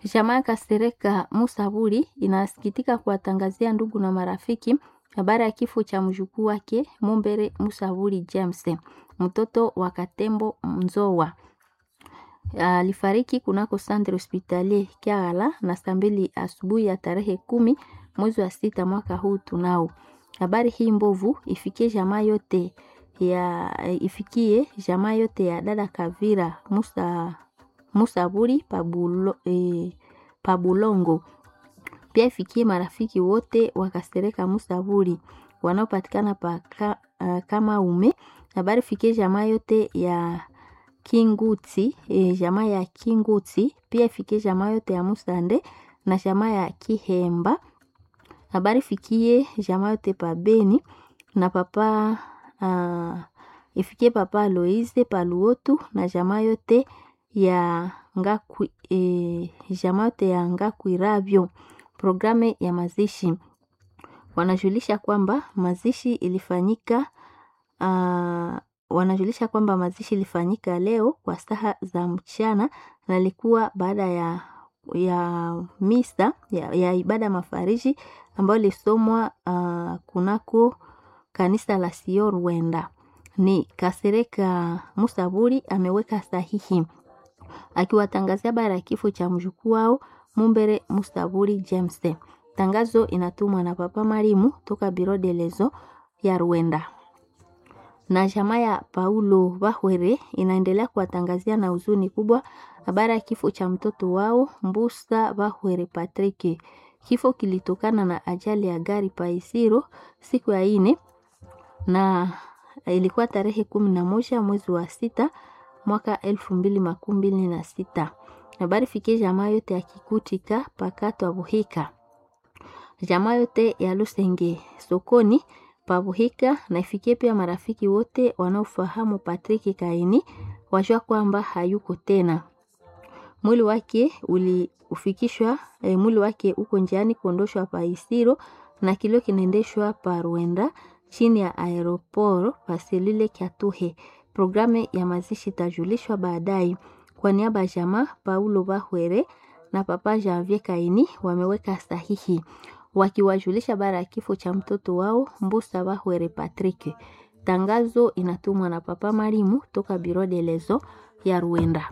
Jamaa Kasereka Musaburi inasikitika kuwatangazia ndugu na marafiki habari ya kifo cha mjukuu wake Mumbere Musaburi James, mtoto wa Katembo Mzowa. Alifariki kunako Centre Hospitalier Kiagala na saa mbili asubuhi ya tarehe kumi mwezi wa sita mwaka huu tunao. Habari hii mbovu ifikie jamaa yote ya ifikie jamaa yote ya dada Kavira Musa Musaburi Pabulo, eh, Pabulongo. Pia ifikie marafiki wote wakasereka Musaburi wanaopatikana pa ka, uh, kama ume. Habari fikie jamaa yote ya Kinguti, eh, jamaa ya Kinguti. Pia ifikie jamaa yote ya Musande na jamaa ya Kihemba. Habari fikie jamaa yote pa Beni na papa uh, ifikie papa Aloise Paluotu na jamaa yote ya Ngakwi, e, jamaa yote ya Ngakwiravyo. Programu ya mazishi wanajulisha kwamba mazishi ilifanyika uh, wanajulisha kwamba mazishi ilifanyika leo kwa saa za mchana na ilikuwa baada ya ya misa ya, ya ibada mafariji ambayo ilisomwa uh, kunako kanisa la Sio Rwenda. Ni Kasereka Musaburi ameweka sahihi akiwatangazia habari ya kifo cha mjukuu wao Mumbere Musaburi James. Tangazo inatumwa na Papa Marimu toka Biro de Lezo ya Rwenda. Na jamaa ya Paulo Bahwere inaendelea kuwatangazia na huzuni kubwa habari ya kifo cha mtoto wao Mbusa Bahwere Patrick. Kifo kilitokana na ajali ya gari Paisiro siku ya ine na ilikuwa tarehe kumi na moja mwezi wa sita mwaka elfu mbili makumi mbili na sita. Habari fikie jamaa yote ya Kikutika pakato Abuhika, jamaa yote ya Lusenge sokoni Pabuhika, na ifikie pia marafiki wote wanaofahamu Patrick Kaini wajua kwamba hayuko tena. Mwili wake uliufikishwa e, mwili wake uko njiani kuondoshwa pa Isiro na kilio kinaendeshwa pa Rwenda chini ya aeroporo paselile Kyatuhe. Programu ya mazishi itajulishwa baadaye. Kwa niaba ya jamaa Paulo Bahwere na papa Janvier Kaini wameweka sahihi wakiwajulisha bara ya kifo cha mtoto wao Mbusa Bahwere Patrick. Tangazo inatumwa na papa Marimu toka Biro de Lezo ya Rwanda.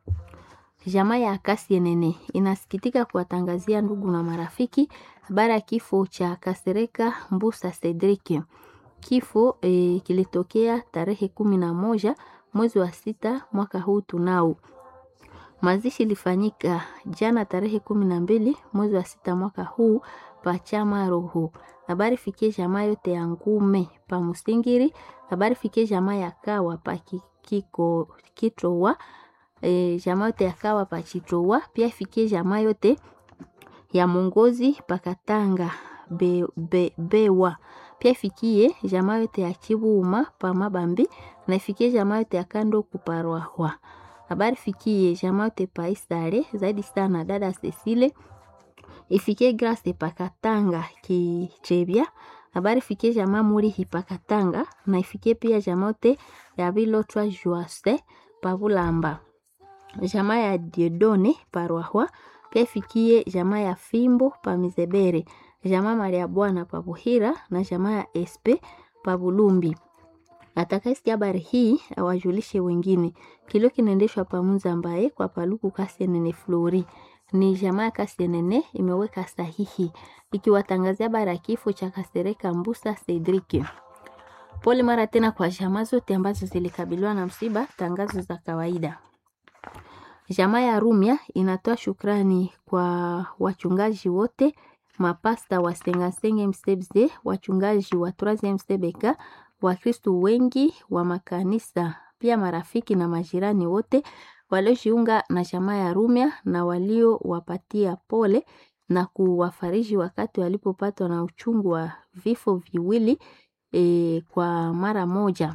Jamaa ya Kasienene inasikitika kuwatangazia ndugu na marafiki habari ya kifo cha Kasereka Mbusa Cedric. Kifo e, kilitokea tarehe kumi na moja mwezi wa sita mwaka huu tunao. Mazishi ilifanyika jana tarehe kumi na mbili mwezi wa sita mwaka huu pachama roho. Habari fikie jamaa yote ya ngume pa Musingiri. Habari fikie jamaa ya kawa pa kiko kitowa e, jamaa yote ya kawa pa chitowa. Pia ifikie jamaa yote ya mongozi pakatanga be, be, bewa pia ifikie jamaa yote ya Chibuuma pa Mabambi na ifikie jamaa yote ya kando kuparwahwa. Habari fikie jamaa yote pa Isare zaidi sana dada Cecile. Ifikie Grace pakatanga kichebia. Habari fikie jamaa muri hipakatanga na ifikie pia jamaa yote ya Bilotwa Juase pa Bulamba. Jamaa ya Diodone parwahwa pia ifikie jamaa ya Fimbo pa Mizebere jamaa Maria Bwana pa Buhira na jamaa ya Espe pa Bulumbi. Atakayesikia habari hii awajulishe wengine. Kilio kinaendeshwa pa Muzambaye kwa Paluku Kasienene Flori. Ni jamaa ya Kasienene imeweka sahihi ikiwatangazia habari ya kifo cha Kasereka Mbusa Cedric. Pole mara tena kwa jamaa zote ambazo zilikabiliwa na msiba. Tangazo za kawaida. Jamaa ya Rumia inatoa shukrani kwa wachungaji wote mapasta wa Sengasenge Msebze, wachungaji wa Troisieme Sebeka, Wakristu wengi wa makanisa, pia marafiki na majirani wote waliojiunga na jamaa ya Rumia na waliowapatia pole na kuwafariji wakati walipopatwa na uchungu wa vifo viwili e, kwa mara moja.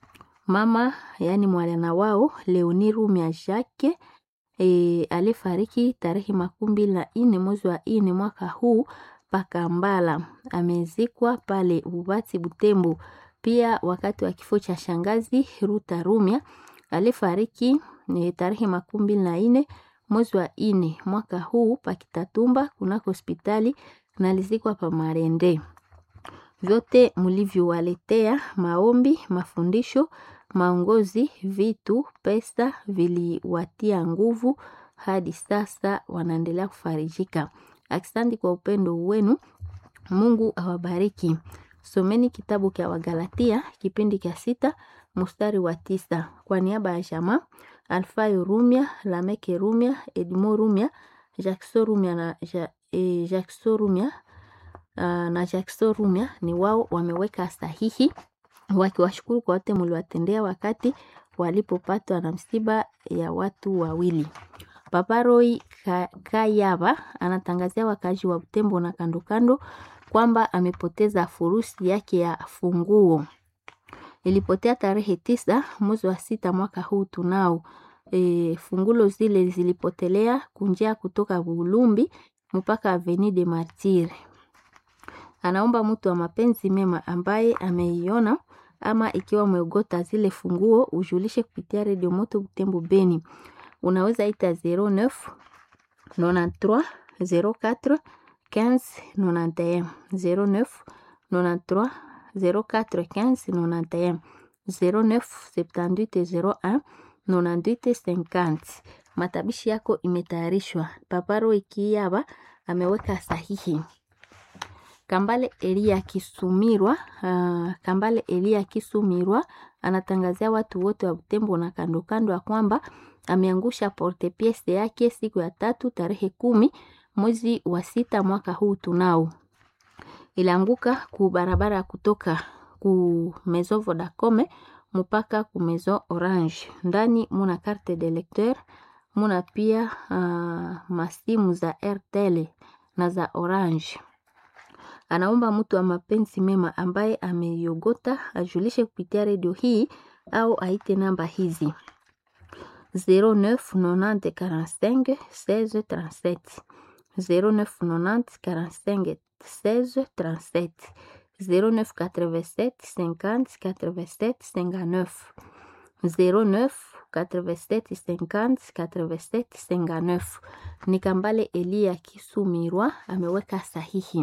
Mama yani mwana wao Leoni Rumia Jacques E, alifariki tarehe makumi mbili na nne mwezi wa nne mwaka huu Pakambala. Amezikwa pale Ubati Butembo. Pia wakati wa kifo cha shangazi Ruta Rumia alifariki e, tarehe makumi mbili na nne mwezi wa ine mwaka huu pakitatumba kunako hospitali nalizikwa pa Marende. Vyote mlivyowaletea maombi, mafundisho, maongozi, vitu, pesa viliwatia nguvu hadi sasa wanaendelea kufarijika. Asante kwa upendo wenu. Mungu awabariki. Someni kitabu cha Wagalatia kipindi cha sita mstari wa tisa kwa niaba ya jamaa Alfayo Rumia, Lameke Rumia, Edmo Rumia, Jackson Rumia na ja, e, Jackson Rumia uh, na Jackson Rumia ni wao wameweka sahihi wakiwashukuru kwa wote mliwatendea wakati walipopatwa na msiba ya watu wawili. Papa Roy Kayaba anatangazia wakazi wa Butembo na kando kando kwamba amepoteza furusi yake ya funguo. Ilipotea tarehe tisa mwezi wa sita mwaka huu tunao. E, fungulo zile zilipotelea kunjia kutoka Bulumbi mpaka Avenue de Martyrs. Anaomba mtu wa mapenzi mema ambaye ameiona ama ikiwa umeogota zile funguo ujulishe kupitia Radio Moto Butembo Beni. Unaweza ita 09 93 04 15 91 09 93 04 15 91 09 78 01 98 50. Matabishi yako imetayarishwa. Paparo Ikiyaba ameweka sahihi. Kambale Elia Kisumirwa, uh, Kambale Elia Kisumirwa anatangazia watu wote wa Butembo na kando kando ya kwamba ameangusha porte piece yake siku ya tatu tarehe kumi mwezi wa sita mwaka huu tunao. Ilianguka ku barabara kutoka ku Maison Vodacom mpaka ku Maison Orange. Ndani muna carte de lecteur, muna pia uh, masimu za Airtel na za Orange. Anaomba mtu wa mapenzi mema ambaye ameiogota ajulishe kupitia redio hii au aite namba hizi 09 90 45 16 37 09 90 45 16 37 09 87 50 87 59 09 87 50 87 59 ni Kambale Elia Kisumirwa ameweka sahihi.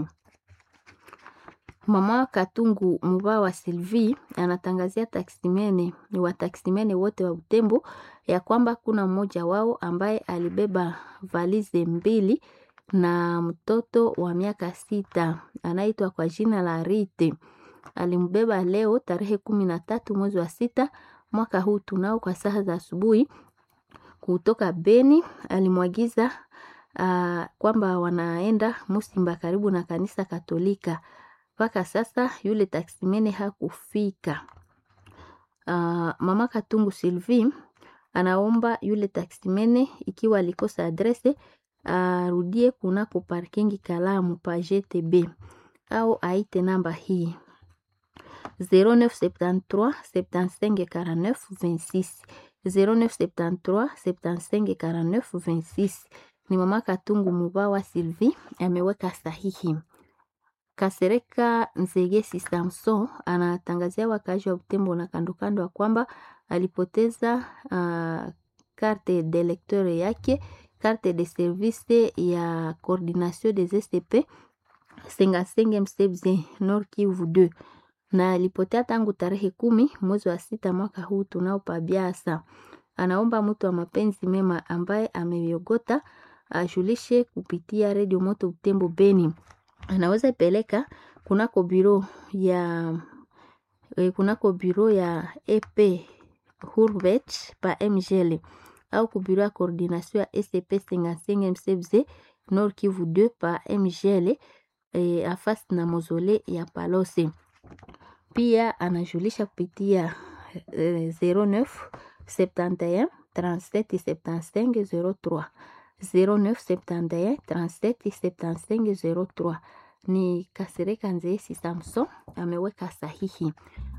Mama Katungu Muba wa Sylvie anatangazia taksimene wa taksimene wote wa Butembo ya kwamba kuna mmoja wao ambaye alibeba valize mbili na mtoto wa miaka sita anaitwa kwa jina la Rite. Alimbeba leo tarehe kumi na tatu mwezi wa sita mwaka huu tunao kwa saa za asubuhi kutoka Beni. Alimwagiza uh, kwamba wanaenda Musimba karibu na kanisa Katolika mpaka sasa yule taksimene hakufika. Uh, mama Katungu Sylvie anaomba yule taksimene ikiwa alikosa adrese arudie uh, kunako parkingi Kalamu pa GTB au aite namba hii 0973 75 49 26 0973 75 49 26. Ni mama Katungu Mubawa Sylvie ameweka sahihi. Kasereka Nzegesi Samson anatangazia wakazi wa Butembo na kandokando ya kwamba alipoteza uh, carte de lecteur yake carte de service ya coordination des STP Sengasenge Msebze Nord Kivu 2 na alipotea tangu tarehe kumi mwezi wa sita mwaka huu tunao pabiasa. Anaomba mtu wa mapenzi mema ambaye ameiogota ajulishe kupitia redio Moto Butembo Beni anaweza peleka kunako biro ya eh, kunako biro ya EP Hurvet pa MGL au ku biro ya coordination ya SCP 55 MCBZ Nord Kivu 2 pa MGL eh, afasi na mozole ya Palose. Pia anajulisha kupitia eh, 09 71 37 75 03 0971 37 75 03 ni Kasereka Nzeesi Samson ameweka sahihi.